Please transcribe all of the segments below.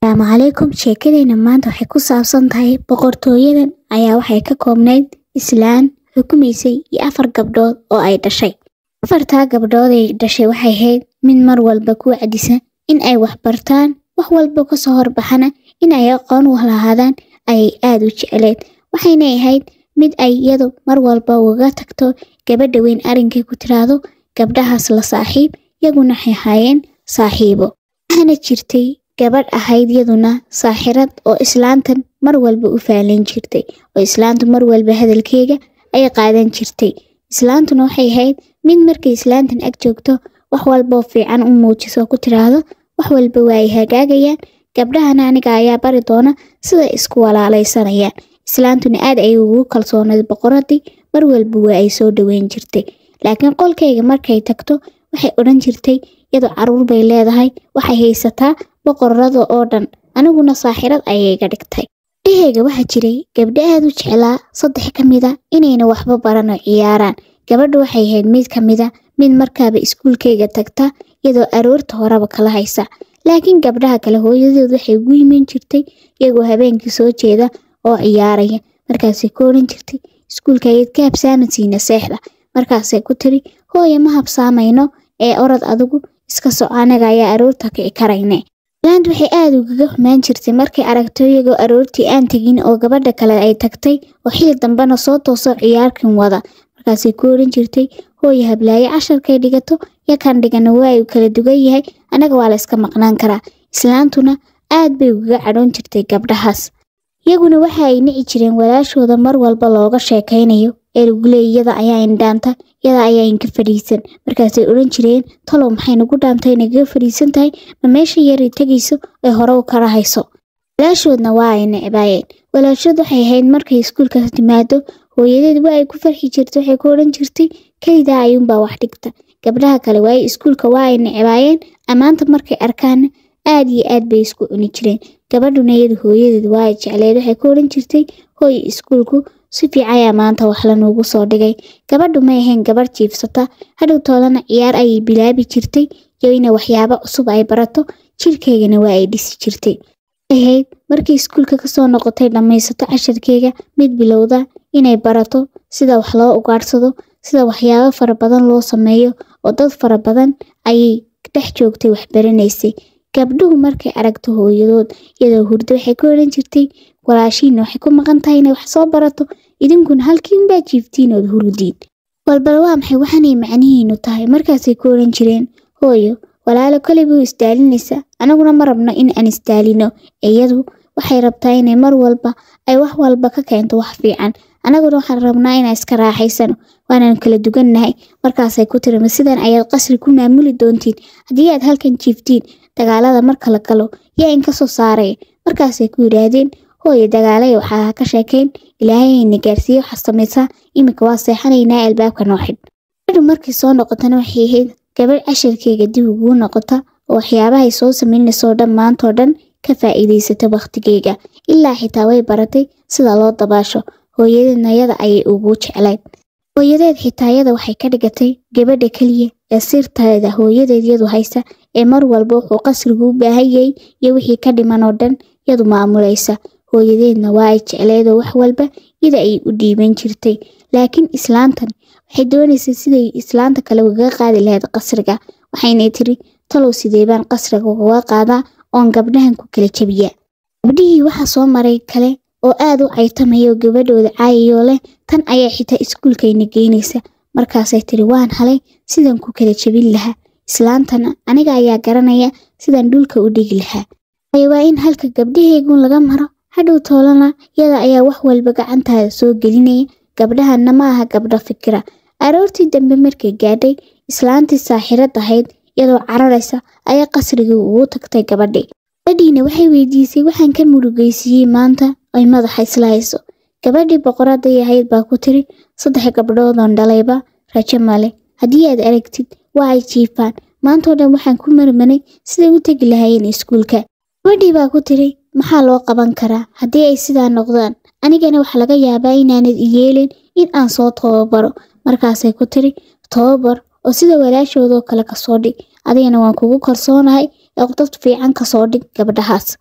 asalaamu calaykum sheekadeenna maanta waxay ku saabsan tahay boqortooyadan ayaa waxay ka koobnayd islaan xukumaysay iyo afar gabdhood oo ay dhashay afartaa gabdhood ay dhashay waxay ahayd mid mar walba ku wacdisan in ay wax bartaan wax walba kasoo horbaxana in ay aqoon u lahaadaan ayay aada u jecleed waxayna ahayd mid ay iyadu mar walba uga tagto gabadha weyn arrinkay ku tiraahdo gabdhahaas la saaxiib iyaguna waxay ahaayeen saaxiibo waxaana jirtay gabadh ahayd yaduna saaxirad oo islaantan mar walba u faalan jirtay oo islaantu mar walba hadalkeega ay qaadan jirtay islaantuna waxay ahayd mid markay islaantan ag joogto wax walboo fiican u muujiso ku tiraahdo wax walba waa ay hagaagayaan gabdhahana aniga ayaa bari doona sida isku walaalaysanayaan islaantuna aad ay ugu kalsoonayd boqoradii mar walba waa ay soo dhoweyn jirtay laakiin qolkayga markay tagto waxay odhan jirtay iyadoo caruur bay leedahay waxay haysataa boqorada oo dhan aniguna saaxirad ayay iga dhigtay dheheyga waxaa jiray gabdho aad u jeclaa saddex ka mida inayna waxba baran oo ciyaaraan gabadha waxay ahayd mid ka mida mid markaaba iskuulkayga tagta iyadoo aroorta horeba kala haysa laakiin gabdhaha kale hooyadood waxay ugu yimin jirtay iyagoo habeenkii soo jeeda oo ciyaaraya markaasay ku odhan jirtay iskuulkayaed ka habsaamansiina seexda markaasay ku tiri hooya ma habsaamayno ee orod adigu iska soco anaga ayaa aroorta kici karayne islaantu waxay aada ugaga xumaan jirtay markay aragto iyagoo aroortii aan tegin oo gabadha kale ay tagtay oo xili dambena soo tooso ciyaarkan wada markaasay ku odhan jirtay hooya hablaaye casharkay dhigato yakan dhigana waa uu kala dugan yahay anaga waa la iska maqnaan karaa islaantuna aad bay ugaga cadhoon jirtay gabdhahaas iyaguna waxa ay nici jireen walaashooda mar walba looga sheekaynayo ee lagu leeyay yada ayaa indhaanta yada ayaa inka fadhiisan markaasay odhan jireen talow maxay nagu dhaantay nagaga fadhiisan tahay ma meesha yaray tegayso ay hore u kala hayso walaashoodna waa ay necbaayeen walaashood waxay ahayd markay iskuulka timaado hooyadeed waa ay ku farxi jirtay waxay ku odhan jirtay kelidaa ayuunbaa wax dhigta gabdhaha kale waaye iskuulka waa ay necbaayeen ammaanta markay arkaanna aad iyo aad bay isku cuni jireen gabadhuna iyadu hooyadeed waa ay jecleed waxay ku odhan jirtay hooy iskuulku si fiican ayaa maanta wax lanuugu soo dhigay gabadhu may ahayn gabadh jiifsata hadhowtoodana ciyaar ayay bilaabi jirtay iyo ina waxyaabo cusub ay barato jirkeygana waa ay dhisi jirtay ahayd markii iskuulka kasoo noqotay dhammaysato casharkeega mid bilowda inay barato sida wax loo ugaadhsado sida waxyaabo fara badan loo sameeyo oo dad fara badan ayay dhex joogtay waxbaranaysay gabdhuhu markay aragto hooyadood iyadoo hurdo waxay ku odhan jirtay walaashiina waxay ku maqan tahay inay wax soo barato idinkuna halkiinbaa jiiftiin ood hurudiin walbal waa maxay waxaanay macnihiinu tahay markaasay ku odhan jireen hooyo walaalo koley buu isdaalinaysa anaguna ma rabno in aan isdaalino iyadu waxay rabtaa inay mar walba ay wax walba ka keento wax fiican anaguna waxaan rabnaa inaan iska raaxaysano waanaan kala dugannahay markaasay ku tiri ma sidan ayaad qasri ku maamuli doontiin haddii aad halkan jiiftiin dagaalada marka la galo yaa in ka soo saaraya markaasay ku yidhaahdeen hooyo dagaalaya waxaa ka sheekayn ilaahayayna gaarsiiye waxaa samaysaa iminka waa seexanaynaa albaabka noo xidh gabadhu markay soo noqotana waxay ahayd gabadh casharkeyga dib uguu noqota oo waxyaabahay soo samaynaysoo dhan maantoo dhan ka faa'iidaysata wakhtigeyga ilaa xitaa way baratay sida loo dabaasho hooyadeedna yada ayay ugu jeclayd hooyadeed xitaa yada waxay ka dhigatay gabadha keliya ee sirteeda hooyadeed yadu haysa ee mar walba wuxuu qasrigu u baahan yahay iyo wixii ka dhiman oo dhan yadu maamulaysa hooyadeedna waa ay jecleedoo wax walba yada ay u dhiiban jirtay laakiin islaantan waxay doonaysay siday islaanta kale ugaga qaadi lahayd qasriga waxaynay tiri talow sidee baan qasriga ugaga qaadaa oon gabdhahan ku kala jebiya gabdhihii waxaa soo maray kale oo aad u caytamaya oo gabadhooda caayayoo leh tan ayaa xitaa iskuulkayna geynaysa markaasay tiri waan halay sidan ku kala jebin lahaa islaantana aniga ayaa garanaya sidaan dhulka u dhigi lahaa waayo waa in halka gabdhahaygun laga maro hadhow toolana yada ayaa wax walba gacantaada soo gelinaya gabdhahanna ma aha gabdho fikira aroortii dambe markay gaadhay islaantii saaxirad ahayd iyadoo cararaysa ayaa qasrigii ugu tagtay gabadhii gabadhiina waxay weydiisay waxaan ka murugaysiiyey maanta ay madaxa isla hayso gabadhii boqoraday ahayd baa ku tiri saddex gabdhoodoon dhalayba rajo male haddii aad aragtid waa ay jiifaan maantoo dhan waxaan ku marmanay siday u tegi lahaayeen iskuulka gabadhii baa ku tiri maxaa loo qaban karaa haddii ay sidaa noqdaan anigana waxaa laga yaabaa inaanad iyeelin in aan soo tababaro markaasay ku tiri tababar oo sida walaashoodoo kale kasoo dhig adigana waan kugu kalsoonahay ee dad fiican kasoo dhig gabdhahaas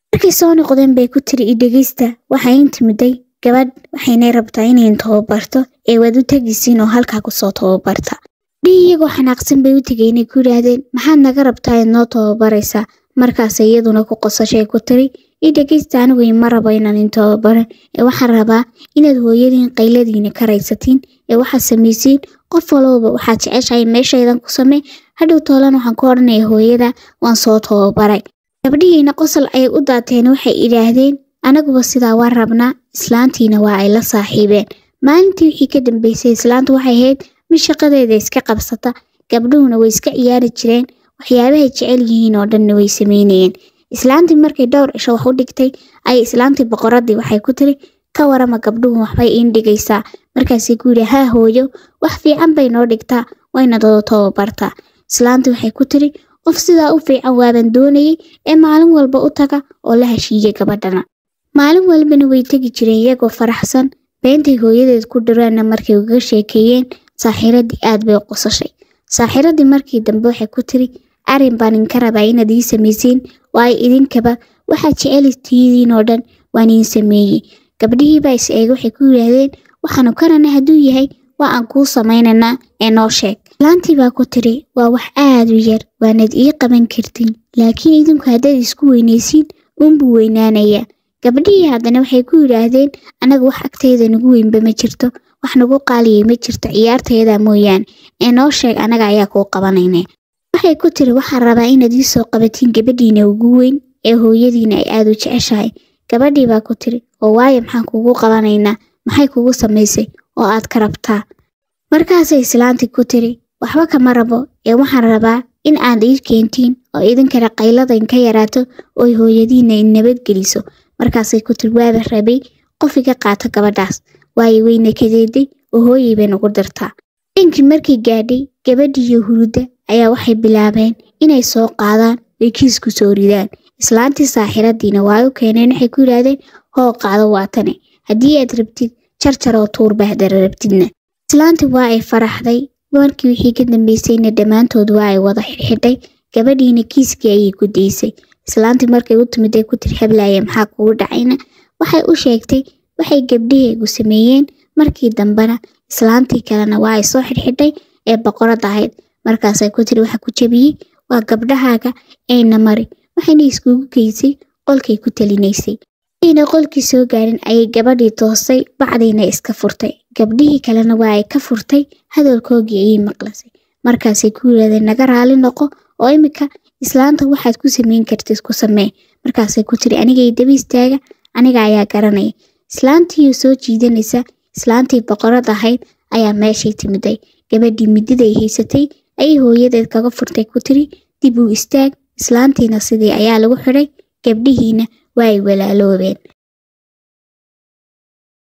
markay soo noqdeen bay ku tiri idhegeysta waxay intimiday gabadh waxaynay rabtaa inayn tababarto ee waad u tegisiin oo halkaa kusoo tababarta gabdhihii iyagoo xanaaqsan bay u tegay inay ku yidhaahdeen maxaad naga rabtaa inaad noo tababaraysaa markaas iyaduna ku qosashay ku tiri idhegeysta anigu ima rabo inaan in tababaran ee waxaan rabaa inaad hooyadiin qayladiina ka raysatiin ee waxaad samaysiin qof walowba waxaad jeceshahay meeshaydan ku samee hadhow toolan waxaan ku odhanaya hooyada waan soo tababaray gabdhihiina qosol ayay u daateen waxay idhaahdeen anaguba sidaa waa rabnaa islaantiina waa ay la saaxiibeen maalintii wixii ka dambeysay islaantu waxay ahayd mid shaqadeeda iska qabsata gabdhuhuna way iska ciyaari jireen waxyaabahay jecel yihiin oo dhanna way sameynayeen islaantii markay dhowr cisho wax u dhigtay ayay islaantii boqoradii waxay ku tiri ka warama gabdhuhu waxbay iin dhigaysaa markaasay ku yidhi haa hooyo wax fiican bay noo dhigtaa wayna dado tababartaa islaantii waxay ku tiri qof sidaa u fiican waaban doonayay ee maalin walba u taga oo la heshiiya gabadhana maalin walbana way tegi jireen iyagoo faraxsan beentay hooyadeed ku dhiraanna markay ugaga sheekeeyeen saaxiiradii aad bay u qosashay saaxiiradii markii dambe waxay ku tiri arrin baan inka rabaa inaad ii samaysiin waayo idinkaba waxaad jecelistiidiin oo dhan waan iin sameeyey gabdhihii baa is eega waxay ku yidhaahdeen waxaanu karana hadduu yahay waa aan kuu samaynaynaa ee noo sheeg islaantii baa ku tiri waa wax aad u yar waanad ii qaban kartin laakiin idinku haddaad isku weynaysiin uunbuu weynaanayaa gabdhihii haddana waxay ku yidhaahdeen anaga wax agtayda nagu weynba ma jirto wax nagu qaaliyay ma jirto ciyaartayada mooyaane ee noo sheeg anaga ayaa kuu qabanayna waxay ku tiri waxaan rabaa inaad ii soo qabatiin gabadhiina ugu weyn ee hooyadiina ay aad u jeceshahay gabadhii baa ku tiri oo waayo maxaan kugu qabanaynaa maxay kugu samaysay oo aad ka rabtaa markaasay islaantii ku tiri waxba kama rabo ee waxaan rabaa in aad ii keentiin oo idinkana qaylada inka yaraato ooy hooyadiina in nabadgeliso markaasay ku tiri waaba rabay qof iga qaata gabadhaas waayo weyna kadeeday oo hooyay bay nagu dirtaa inkii markii gaadhay gabadhiiyo hurudda ayaa waxay bilaabeen inay soo qaadaan oy kiisku soo ridaan islaantii saaxiradiina waa u keeneen waxay ku yidhaahdeen hoo qaado waatane haddii aad rabtid jarjar oo tuurba hadara rabtidna islaantii waa ay faraxday markii wixii ka dambeysayna dhammaantood waa ay wada xidhxidhay gabadhiina kiiskii ayay ku daysay islaantii markay u timid ay ku tiri hablaaya maxaa kugu dhacayna waxay u sheegtay waxay gabdhaheegu sameeyeen markii dambena islaantii kalena waa ay soo xidhxidhay ee boqorad ahayd markaasay ku tiri waxa ku jebiyey waa gabdhahaaga ayna mari waxayna iskugu geysay qolkay ku talinaysay ayna qolkii soo gaarin ayay gabadhii toosay bacdiina iska furtay gabdhihii kalena waa ay ka furtay hadalkoogii ayay maqlasay markaasay ku yidhahdeen naga raali noqo oo imika islaanta waxaad ku sameyn kartid ku samee markaasay ku tiri anigay daba istaaga aniga ayaa garanaya islaantiioo soo jiidanaysa islaantii boqorad ahayd ayaa meeshay timiday gabadhii mididay haysatay ayay hooyadeed kaga furtay ku tiri dib uu istaag islaantiina sidii ayaa lagu xidhay gabdhihiina waa ay walaaloobeen